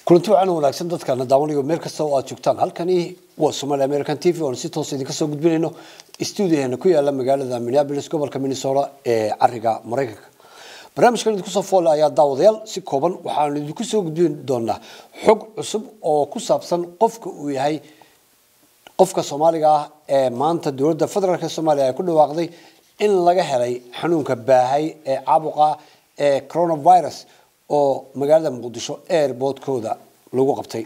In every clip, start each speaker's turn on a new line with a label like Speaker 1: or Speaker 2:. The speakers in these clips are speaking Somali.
Speaker 1: kulanti wacan wanaagsan dadkana daawanayo meel kasta oo aad joogtaan halkani waa somaali american t v oon si toos idinka soo gudbinayno stuudiyaheena ku yaala magaalada minneapolis gobolka minnesota ee cariga maraykanka barnaamijkan idinku soo foole ayaa daawadayaal si kooban waxaanu idinku soo gudbin doonaa xog cusub oo ku saabsan qofka uu yahay qofka soomaaliga ah ee maanta dowladda federaalk ee soomaaliya ay ku dhawaaqday in laga helay xanuunka baahay ee caabuqa ee coronavirus oo magaalada muqdisho airportkooda lagu qabtay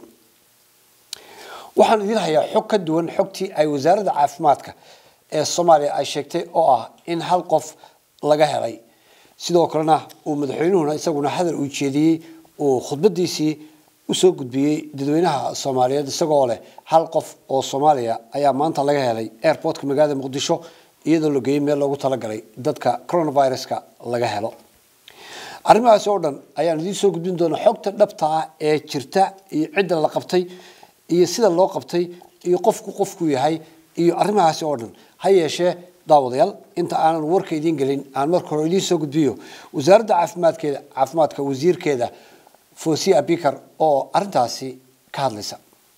Speaker 1: waxaan idiin hayaa xog ka duwan xogtii ay wasaaradda caafimaadka ee soomaaliya ay sheegtay oo ah in hal qof laga helay sidoo kalena uu madaxweynuhuna isaguna hadal uu jeediyey uu khudbadiisii usoo gudbiyey dadweynaha soomaaliyeed isagoo leh hal qof oo soomaaliya ayaa maanta laga helay airportka magaalada muqdisho iyadoo la geeyey meel loogu talagalay dadka coronaviruska laga helo arrimahaasi oo dhan ayaan idiin soo gudbin doonaa xogta dhabta ah ee jirta iyo cidda la qabtay iyo sida loo qabtay iyo qofku qofku yahay iyo arrimahaasi oo dhan ha yeeshee daawadayaal inta aanan warka idiin gelin aan marka hore idiin soo gudbiyo wasaaradda caafimaadkeeda caafimaadka wasiirkeeda fosia abikar oo arrintaasi ka hadlaysa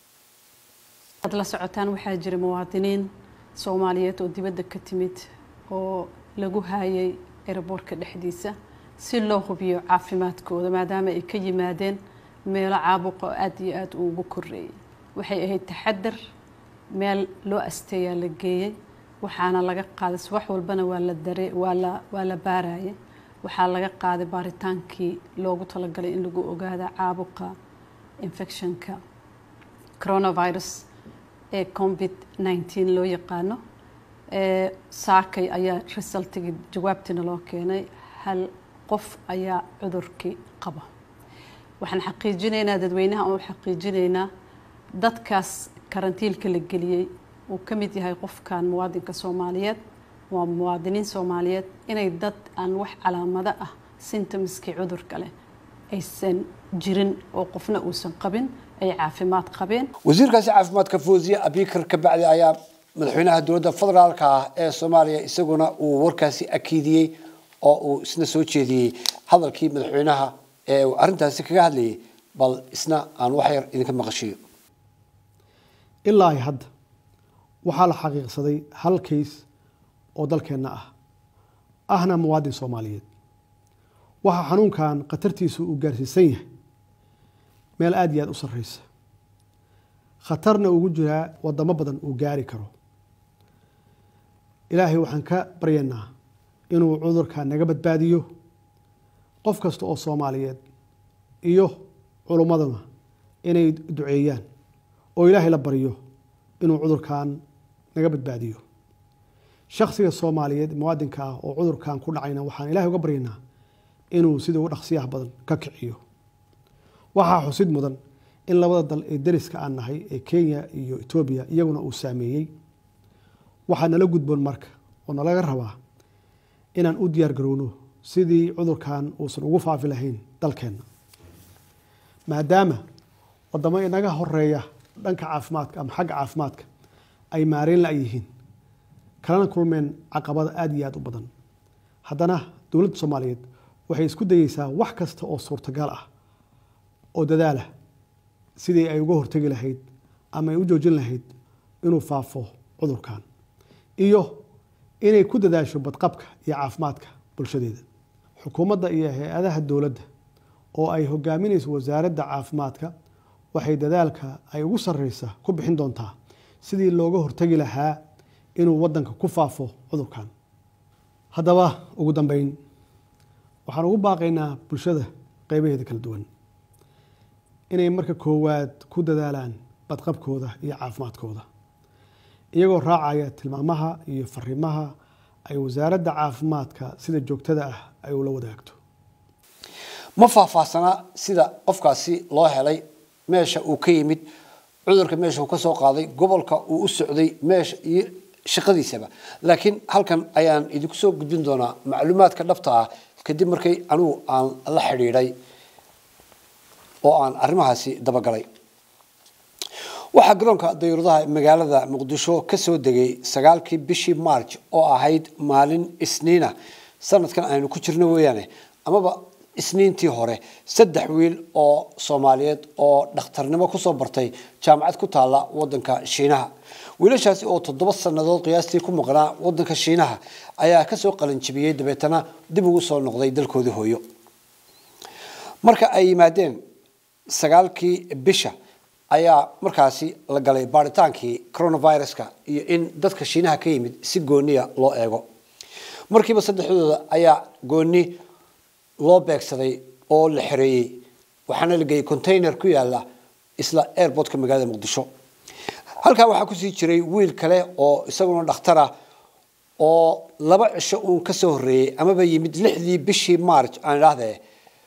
Speaker 2: ad la socotaan waxaa jira muwaadiniin soomaaliyeed oo dibadda ka timid oo lagu haayay eraboortka dhexdiisa si loo hubiyo caafimaadkooda maadaama ay ka yimaadeen meelo caabuqa oo aada iyo aada ugu koreeyay waxay ahayd taxadar meel loo asteeyaa la geeyey waxaana laga qaaday subax walbana waa la dare waa la waa la baarayay waxaa laga qaaday baaritaankii loogu talagalay in lagu ogaada caabuqa infectionka coronavirus ee covid nineteen loo yaqaano saakay ayaa resultigii jawaabtiina loo keenay hal qof ayaa cudurkii qaba waxaan xaqiijinaynaa dadweynaha oo xaqiijinaynaa dadkaas karantiilka la geliyey uu ka mid yahay qofkan muwaadinka soomaaliyeed waa muwaadiniin soomaaliyeed inay dad aan wax calaamado ah sintomskii cudurka leh aysan jirin oo qofna uusan qabin ay caafimaad qabeen
Speaker 1: wasiirkaasi caafimaadka foosiya abikar kabacdi ayaa madaxweynaha dowladda federaalka ah ee soomaaliya isaguna uu warkaasi akiidiyey oo uu isna soo jeediyey hadalkii madaxweynaha ee uu arrintaasi kaga hadlayay bal isna aan wax yar idinka maqashiyo
Speaker 3: ilaa ay hadda waxaa la xaqiiqsaday hal kays oo dalkeenna ah ahna muwaadin soomaaliyeed waxaa xanuunkan khatartiisu uu gaarsiisan yahay meel aada iyo aada u sarreysa khatarna ugu jiraa wadamo badan uu gaari karo ilaahay waxaan ka baryaynaa inuu cudurka naga badbaadiyo qof kasta oo soomaaliyeed iyo culummaduna inay duceeyaan oo ilaahay la baryo inuu cudurkan naga badbaadiyo shaksiga soomaaliyeed muwaadinka ah oo cudurkan ku dhacayna waxaan ilahay uga baryaynaa inuu sida ugu dhaqsiyaha badan ka kiciyo waxaa xusid mudan in labada dal ee dariska aan nahay ee kenya iyo etoobiya iyaguna uu saameeyey waxaa nala gudboon marka oo nalaga rabaa inaan u diyaar garowno sidii cudurkan uusan ugu faafi lahayn dalkeenna maadaama wadamo inaga horeeya dhanka caafimaadka ama xagga caafimaadka ay maareyn la yihiin kalana kulmeen caqabada aada iyo aada u badan haddana dowladda soomaaliyeed waxay isku dayeysaa wax kasta oo suurtagal ah oo dadaalah sidii ay uga hortegi lahayd ama ay u joojin lahayd inuu faafo cudurkan iyo inay ku dadaasho badqabka iyo caafimaadka bulshadeeda xukuumadda iyo hay-adaha dowladda oo ay hogaaminayso wasaaradda caafimaadka waxay dadaalka ay ugu sarreysa ku bixin doontaa sidii looga hortegi lahaa inuu waddanka ku faafo cudurkan haddaba ugu dambeyn waxaan ugu baaqaynaa bulshada qeybaheeda kala duwan inay marka koowaad ku dadaalaan badqabkooda iyo caafimaadkooda iyagoo raacaya tilmaamaha iyo fariimaha ay wasaaradda caafimaadka sida joogtada ah ay ula wadaagto
Speaker 1: ma faahfaahsanaa sida qofkaasi loo helay meesha uu ka yimid cudurka meesha uu ka soo qaaday gobolka uu u socday meesha iyo shaqadiisaba laakiin halkan ayaan idinku soo gudbin doonaa macluumaadka dhabta ah kadib markay anigu aan la xidhiidhay oo aan arrimahaasi dabagalay waxaa garoonka dayuuradaha magaalada muqdisho ka soo degay sagaalkii bishii march oo ahayd maalin isniina sanadkan aynu ku jirno weeyaane amaba isniintii hore saddex wiil oo soomaaliyeed oo dhakhtarnimo kusoo bartay jaamacad ku taalla wadanka shiinaha wiilashaasi oo toddoba sannadood qiyaastii ku maqnaa wadanka shiinaha ayaa kasoo qalinjibiyey dabeetana dib ugu soo noqday dalkoodii hooyo marka ay yimaadeen sagaalkii bisha ayaa markaasi la galay baaritaankii coronaviruska iyo in dadka shiinaha ka yimid si gooniya loo eego markiiba saddexdooda ayaa gooni loo beegsaday oo la xereeyey waxaana la geeyey container ku yaala isla airportka magaalada muqdisho halkaa waxaa kusii jiray wiil kale oo isaguna dhakhtar ah oo laba cisho uun kasoo horreeyey amaba yimid lixdii bishii march aan idhaahdee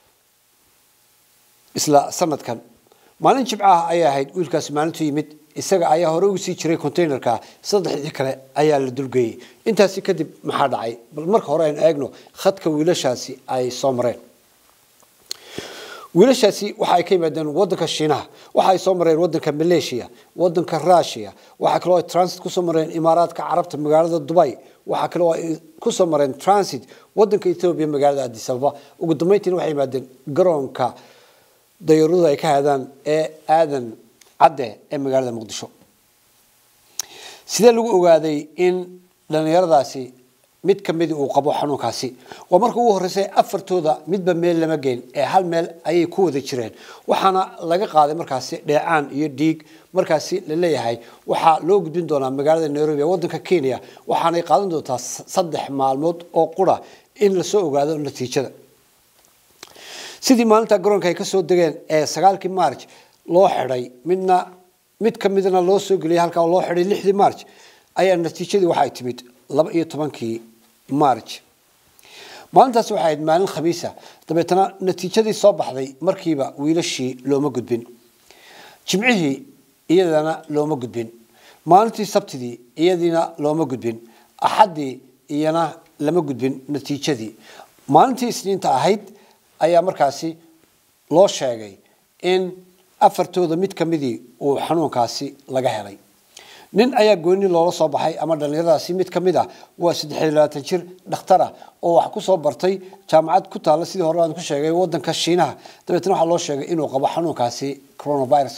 Speaker 1: isla sanadkan maalin jimcaha ayay ahayd wiilkaasi maalintu yimid isaga ayaa hore ugu sii jiray containerka saddexdii kale ayaa la dulgeeyey intaasi kadib maxaa dhacay bal marka hore aynu eegno khadka wiilashaasi ay soo mareen wiilashaasi waxa ay ka yimaadeen wadanka shiinaha waxa ay soo mareen wadanka malaysia wadanka russia waxaa kaloo ay transit kusoo mareen imaaraadka carabta magaalada dubai waxaa kaloo ay kusoo mareen transit wadanka ethiopia magaalada addis ababa ugu dambeyntiina waxay yimaadeen garoonka dayaradu ay ka hadaan ee aadan cadde ee magaalada muqdisho sidee lagu ogaaday in dhallinyaradaasi mid ka midi uu qabo xanuunkaasi waa marka ugu horreysay afartooda midba meel lama geyn ee hal meel ayay ku wada jireen waxaana laga qaaday markaasi dheecaan iyo dhiig markaasi la leeyahay waxaa loo gudbin doonaa magaalada nairobi ee wadanka kenya waxaanay qaadan doontaa saddex maalmood oo qura in lasoo ogaado natiijada sidii maalinta garoonka ay kasoo degeen ee sagaalkii march loo xidhay midna mid ka midna loo soo geliyay halkaa loo xidhay lixdii march ayaa natiijadii waxay timid laba iyo tobankii march maalintaasi waxay ahayd maalin khamiisa dabeetana natiijadii soo baxday markiiba wiilashii looma gudbin jimcihii iyadana looma gudbin maalintii sabtidii iyadiina looma gudbin axaddii iyana lama gudbin natiijadii maalintii isniinta ahayd ayaa markaasi loo sheegay in afartooda mid ka midii uu xanuunkaasi laga helay nin ayaa gooni loola soo baxay ama dhallinyaradaasi mid ka mid ah waa saddex iyo labaatan jir dhakhtara oo wax ku soo bartay jaamacad ku taalla sidii hore aan ku sheegay wadanka shiinaha dabeetna waxaa loo sheegay inuu qabo xanuunkaasi coronavirus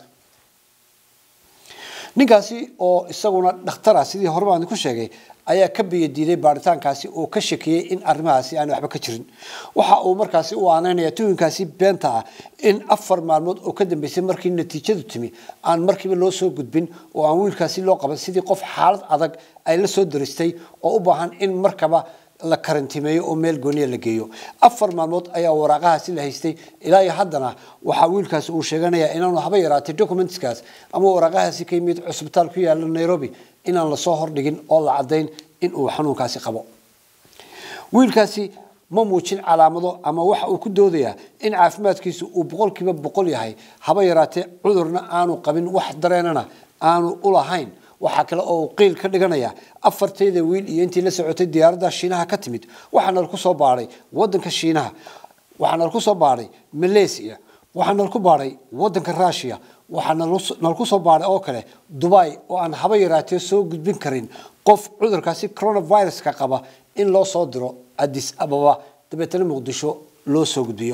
Speaker 1: ninkaasi oo isaguna dhakhtara sidii hore baan ku sheegay ayaa ka biyadiiday baaritaankaasi oo ka shakiyey in arrimahaasi aan waxba ka jirin waxa uu markaasi u aaneynaya tuhinkaasi beenta ah in afar maalmood oo ka dambeysay markii natiijadu timi aan markiiba loo soo gudbin oo aan wiilkaasi loo qaban sidii qof xaalad adag ay la soo daristay oo u baahan in markaba la karantimeeyo oo meel gooniya la geeyo afar maalmood ayaa waraaqahaasi la haystay ilaa iyo haddana waxaa wiilkaasi uu sheeganayaa inaanu haba yaraatay documentskaas ama waraaqahaasi ka yimid cusbitaal ku yaala nairobi inaan lasoo hordhigin oo la caddayn in uu xanuunkaasi qabo wiilkaasi ma muujin calaamado ama waxa uu ku doodayaa in caafimaadkiisu uu boqolkiiba boqol yahay haba yaraatee cudurna aanu qabin wax dareenana aanu u lahayn waxaa kale oo uu qiil ka dhiganaya afartayda wiil iyo intii la socotay diyaaradda shiinaha ka timid waxaana laku soo baadhay wadanka shiinaha waxaana laku soo baadhay malaysia waxaana laku baadhay wadanka russia waxaana nalaku soo baadhay oo kale dubai oo aan haba yaraatee soo gudbin karin qof cudurkaasi coronaviruska qaba in loo soo diro addis ababa dabeetana muqdisho loo soo gudbiyo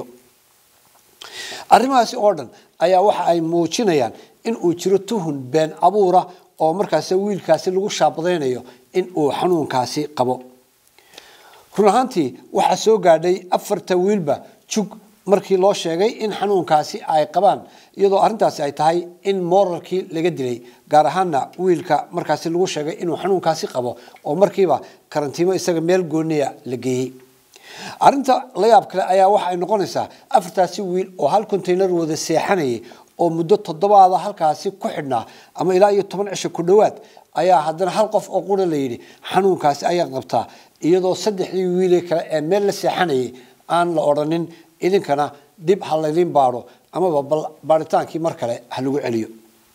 Speaker 1: arrimahaasi oo dhan ayaa waxa ay muujinayaan in uu jiro tuhun been abuura oo markaasi wiilkaasi lagu shaabadaynayo in uu xanuunkaasi qabo run ahaantii waxaa soo gaadhay afarta wiilba jug markii loo sheegay in xanuunkaasi ay qabaan iyadoo arrintaasi ay tahay in moralkii laga dilay gaar ahaana wiilka markaasi lagu sheegay inuu xanuunkaasi qabo oo markiiba karantiimo isaga meel gooniya la geeyey arrinta la yaab kale ayaa waxa ay noqonaysaa afartaasi wiil oo hal containar wada seexanayay oo muddo toddobaada halkaasi ku xidhnaa ama ilaa iyo toban cisho ku dhowaad ayaa haddana hal qof oo qura la yidhi xanuunkaasi ayaa qabtaa iyadoo saddexdii wiile kale ee meel la seexanayay aan la odhanin idinkana dib ha laydin baadho amaba baaritaankii mar kale ha lagu celiyo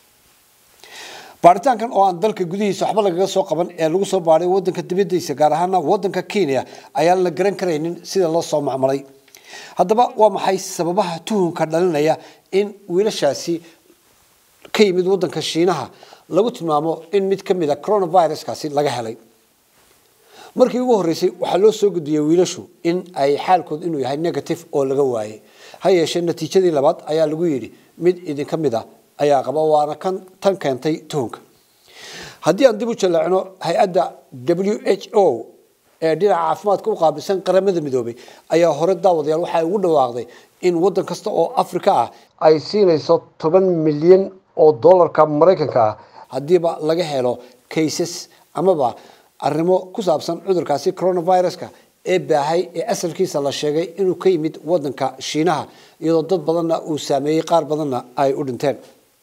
Speaker 1: baaritaankan oo aan dalka gudihiisa waxba lagaga soo qaban ee lagu soo baadhay wadanka dibadiisa gaar ahaana wadanka kenya ayaan la garan karaynin sida loo soo macmalay haddaba waa maxay sababaha tuhunka dhalinaya in wiilashaasi ka yimid wadanka shiinaha lagu tilmaamo in mid ka mid a coronaviruskaasi laga helay markii ugu horreysay waxaa loo soo gudbiyey wiilashu in ay xaalkooda inuu yahay negative oo laga waayey ha yeeshee natiijadii labaad ayaa lagu yidhi mid idinka mid a ayaa qaba waana kan tan keentay tuhunka haddii aan dib u jaleecno hay-adda w h o ee dhinaca caafimaadka u qaabilsan qaramada midoobay ayaa hore daawadayaal waxay ugu dhawaaqday in waddan kasta oo afrika ah ay siinayso toban milyan oo dollarka maraykanka ah haddiiba laga helo cases amaba arrimo ku saabsan cudurkaasi coronaviruska ee baahay ee asalkiisa la sheegay inuu ka yimid waddanka shiinaha iyadoo dad badanna uu saameeyey qaar badanna ay u dhinteen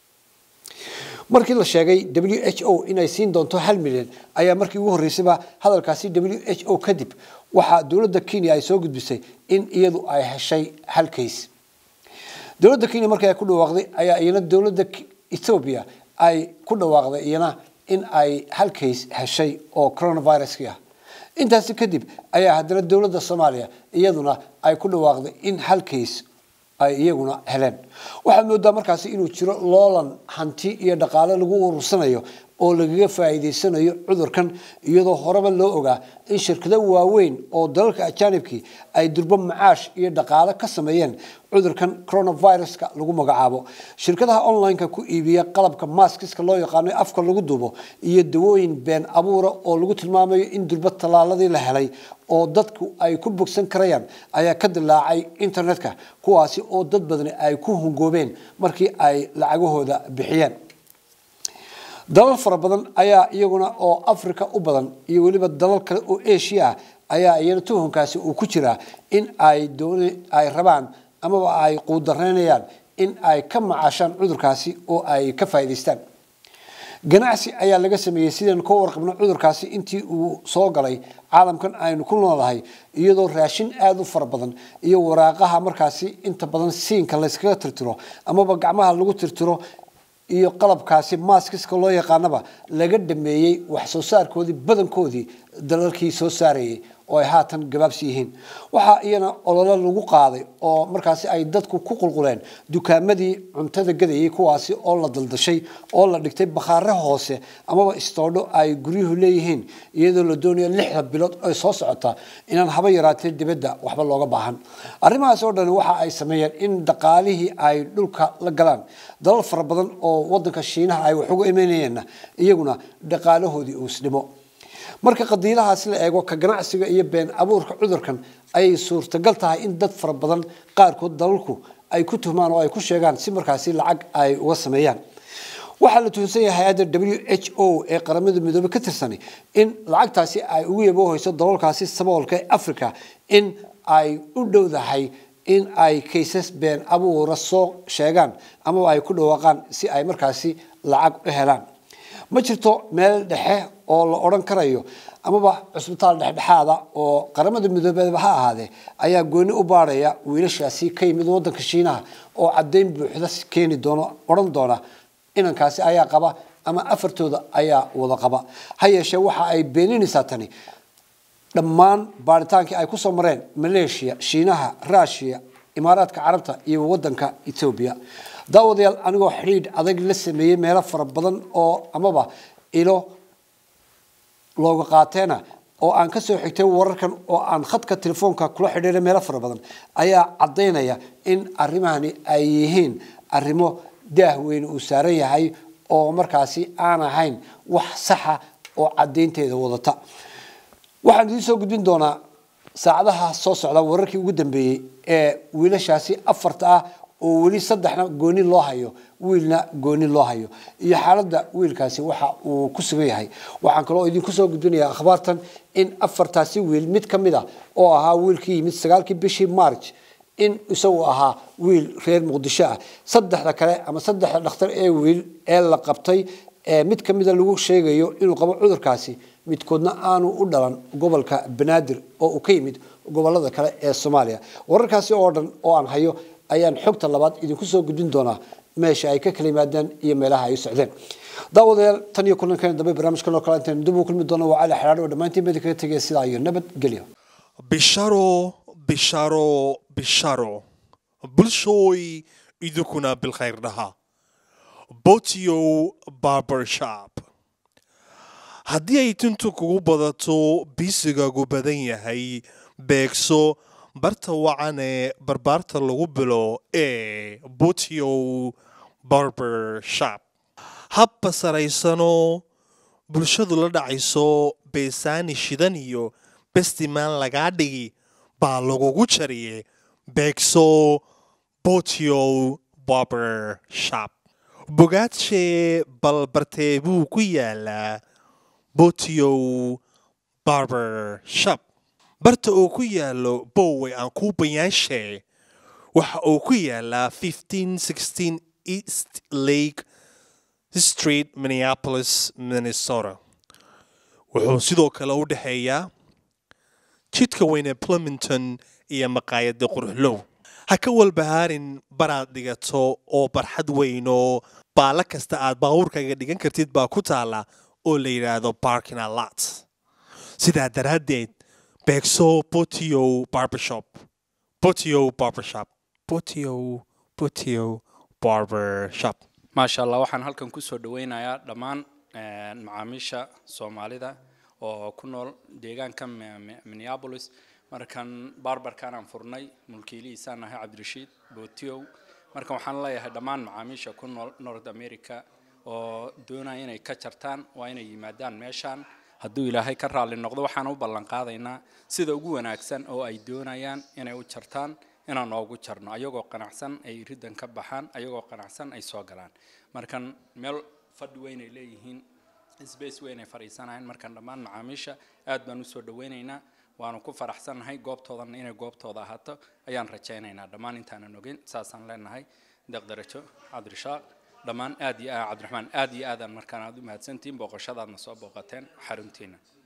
Speaker 1: markii la sheegay w h o inay siin doonto hal milyan ayaa markii ugu horreysayba hadalkaasi w h o kadib waxaa dowladda kenya ay soo gudbisay in iyadu ay heshay hal kays dowladda kenya markii ay ku dhawaaqday ayaa iyana dowladda ethoobia ay ku dhawaaqday iyana in ay hal kays heshay oo coronaviruskii ah intaasi kadib ayaa haddana dowladda soomaaliya iyaduna ay ku dhawaaqday in hal kays ay iyaguna heleen waxaad moodaa markaasi inuu jiro loolan hanti iyo dhaqaale lagu urursanayo oo lagaga faa'iidaysanayo cudurkan iyadoo horeba loo ogaa in shirkado waaweyn oo dalalka ajaanibkii ay durbo macaash iyo dhaqaale ka sameeyeen cudurkan coronaviruska lagu magacaabo shirkadaha online-ka ku iibiya qalabka maskiska loo yaqaano afka lagu duubo iyo dawooyin been abuura oo lagu tilmaamayo in durbo tallaaladii la helay oo dadku ay ku bogsan karayaan ayaa ka dilaacay internetka kuwaasi oo dad badani ay ku hungoobeen markii ay lacagahooda bixiyeen dalal fara badan ayaa iyaguna oo africa u badan iyo weliba dalal kale oo asia ah ayaa iyana tuhunkaasi uu ku jiraa in ay doon ay rabaan amaba ay quudaraynayaan in ay ka macaashaan cudurkaasi oo ay ka faa'iidaystaan ganacsi ayaa laga sameeyey sidaynu ka warqabno cudurkaasi intii uu soo galay caalamkan aynu ku noolahay iyadoo raashin aada u fara badan iyo waraaqaha markaasi inta badan siinka layskaga tirtiro amaba gacmaha lagu tirtiro iyo qalabkaasi maskiska loo yaqaanaba laga dhameeyey wax soo saarkoodii badankoodii dalalkii soo saarayay oo ay haatan gabaabsi yihiin waxaa iyana ololo lagu qaaday oo markaasi ay dadku ku qulquleen dukaamadii cuntada gadayay kuwaasi oo la daldashay oo la dhigtay bakhaare hoose amaba istoodho ay guryuhu leeyihiin iyadoo la doonayo lixda bilood ay soo socota inaan haba yaraatee dibadda waxba looga baahan arrimahaas oo dhan waxa ay sameeyeen in dhaqaalihii ay dhulka la galaan dalal fara badan oo wadanka shiinaha ay wax uga imanayeenna iyaguna dhaqaalahoodii uu isdhimo marka qadiilahaas la eego ka ganacsiga iyo been abuurka cudurkan ayay suurtagal tahay in dad fara badan qaarkood dalalku ay ku tuhmaan oo ay ku sheegaan si markaasi lacag ay uga sameeyaan waxaa la tuhunsan yahay hay-adda w h o ee qaramada midoobey ka tirsanay in lacagtaasi ay ugu yaboohayso dalalkaasi saboolka ee africa in ay u dhowdahay in ay kaysas been abuura soo sheegaan amaba ay ku dhawaaqaan si ay markaasi lacag u helaan ma jirto meel dhexe oo la odhan karayo amaba cusbitaal dhexdhexaada oo qaramada midoobeedba ha ahaadee ayaa gooni u baadhaya wiilashaasi ka yimid wadanka shiinaha oo caddayn buuxda keeni doono odhan doona inankaasi ayaa qaba ama afartooda ayaa wada qaba ha yeeshee waxa ay beeninaysaa tani dhammaan baaritaankii ay kusoo mareen maleeshiya shiinaha ruushiya imaaraadka carabta iyo wadanka etoobiya daawadayaal anigoo xidhiidh adag la sameeyey meelo fara badan oo amaba ilo looga qaateena oo aan ka soo xigtay wararkan oo aan khadka telefoonka kula xidhiiray meelo fara badan ayaa caddaynaya in arrimahani ay yihiin arrimo daah weyn uu saaran yahay oo markaasi aan ahayn wax saxa oo caddaynteeda wadata waxaan idiin soo gudbin doonaa saacadaha soo socda wararkii ugu dambeeyey ee wiilashaasi afarta ah oo weli saddexna gooni loo hayo wiilna gooni loo hayo iyo xaaladda wiilkaasi waxa uu ku sugan yahay waxaan kaloo idinku soo gudbinayaa akhbaartan in afartaasi wiil mid ka mid a oo ahaa wiilkii yimid sagaalkii bishii march in isagu ahaa wiil reer muqdisho ah saddexda kale ama saddexda dhakhtar ee wiil ee la qabtay ee mid ka mida lagu sheegayo inuu qabo cudurkaasi midkoodna aanu u dhalan gobolka banaadir oo uu ka yimid gobolada kale ee soomaaliya wararkaasi oo dhan oo aan hayo ayaan xogta labaad idinku soo gudbin doonaa meesha ay ka kala yimaadeen iyo meelaha ay u socdeen daawadayaal tan iyo kulankeena dambe barnaamijkan oo kale intaan dib u kulmi doono waa cali xidhaadho oo dhammaantiin mid kaga tegaya sidaa iyo nabadgelyo
Speaker 4: bisharo bisharo bisharo bulshooy idinkuna bilkhayr dhaha botiyo barbershop haddii ay tintu kugu badato biisigaagu badan yahay beegso barta wacan ee barbaarta lagu bilo ee butio barber shop habba saraysanoo bulshadu la dhacayso beesaani shidan iyo bestimaan lagaa dhigi baa lagugu jariye beegso botio barber shop bogaadshe balbartee buu ku yaalaa botio barber shop barta uu ku yaalo bowe aan kuu bayaanshe waxa uu ku yaalaa east lake street minneapolis minnesota wuxuu sidoo kale u dhexeeyaa jidka weyne plumington iyo maqaayada quruxlow ha ka walbahaarin baraad dhigato oo barxad weynoo baala kasta aad baabuurkaaga dhigan kartid baa ku taala oo la yidhaahdo parking a lot sidaa daraaddeed beegso botio barbershop botio barbershop botio botio barbershop
Speaker 5: maasha allah waxaan halkan kusoo dhaweynayaa dhammaan macaamiisha soomaalida oo ku nool deegaanka minneapolis markan barbarkan aan furnay mulkiilihiisaan ahay cabdirashiid botiow marka waxaan leeyahay dhammaan macaamiisha ku nool north america oo doonaya inay ka jartaan waa inay yimaadaan meeshaan hadduu ilaahay ka raalli noqdo waxaan u ballan qaadaynaa sida ugu wanaagsan oo ay doonayaan inay u jartaan inaan noogu jarno ayagoo qanacsan ay riddan ka baxaan ayagoo qanacsan ay soo galaan markan meel fadhi weyn ay leeyihiin space weyn ay fadhiisanayaan markan dhammaan macaamiisha aad baan usoo dhaweynaynaa waanu ku faraxsannahay goobtoodana inay goobtooda ahaato ayaan rajaynaynaa dhammaan intaanan ogeyn saasaan leenahay deqdarajo cabdirishaaq dhammaan aad iyo aad cabdiraxmaan aad iyo aadaan markaan aad u mahadsantihiin booqashadaadna soo booqateen xaruntiina